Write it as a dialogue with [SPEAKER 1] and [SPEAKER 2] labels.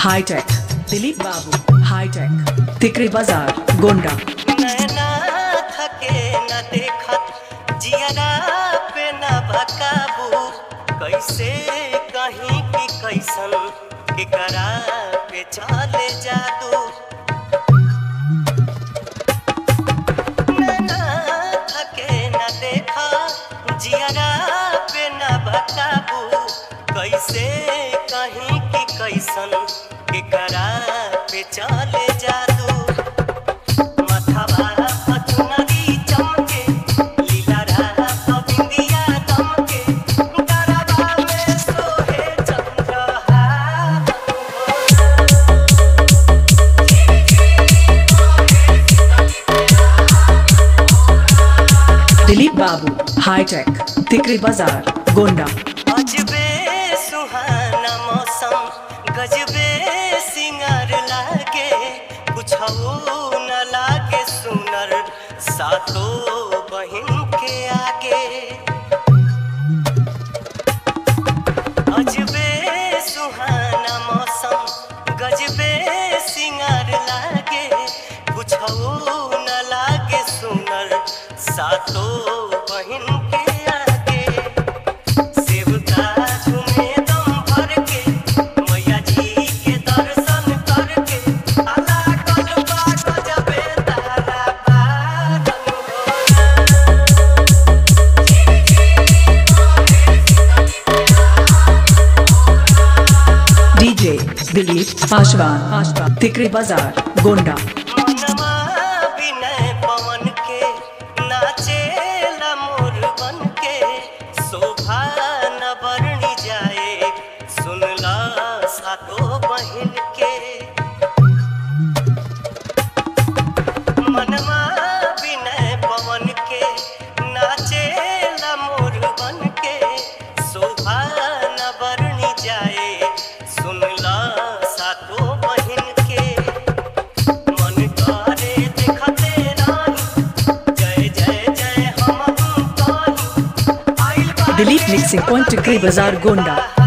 [SPEAKER 1] hi tech Dilip बाबू hi tech तिकरी बाजार गोंडा
[SPEAKER 2] नैना थके न देखत जियरा पे न भकाबू कैसे कहीं की कैसन केकरा पे चले जादू नैना थके न देखा जियरा पे न भकाबू कैसे कहीं की कैसन केकरा पे चले जादू मथवा पचुनरी चमके लीलारा पबिंदिया दमके गरबा में सोहे चंद्रहार
[SPEAKER 1] दिलीप बाबू हाईटेक तिकरी बाजार गोंडा
[SPEAKER 2] अजबे सुहाना मौसम गजबे सिंगार लागे कुछ न लागे सुनर सातो बहिन के आगे अजबे सुहाना मौसम गजबे सिंगार लागे कुछ न लागे सुनर सातो बहिन के आगे सेवका झूमे दम भर के मैया जी के दर्शन करके अला कलबा गजबे तारा बादल
[SPEAKER 1] डीजे दिलीप पासवान तिकरी बाजार गोंडा
[SPEAKER 2] मनवा विनय पवन के नाचेला मोर बन के शोभा न बरनी जाए सुनला सातो बहिन के मनवा विनय पवन के नाचेला मोर बन के शोभा न बरनी जाए सुनला सातो बहिन के मन करे देखते रानी जय जय जय हम कहीं आइल बा
[SPEAKER 1] दिलीप मिक्सिंग पॉइंट तिकरी बाजार गोंडा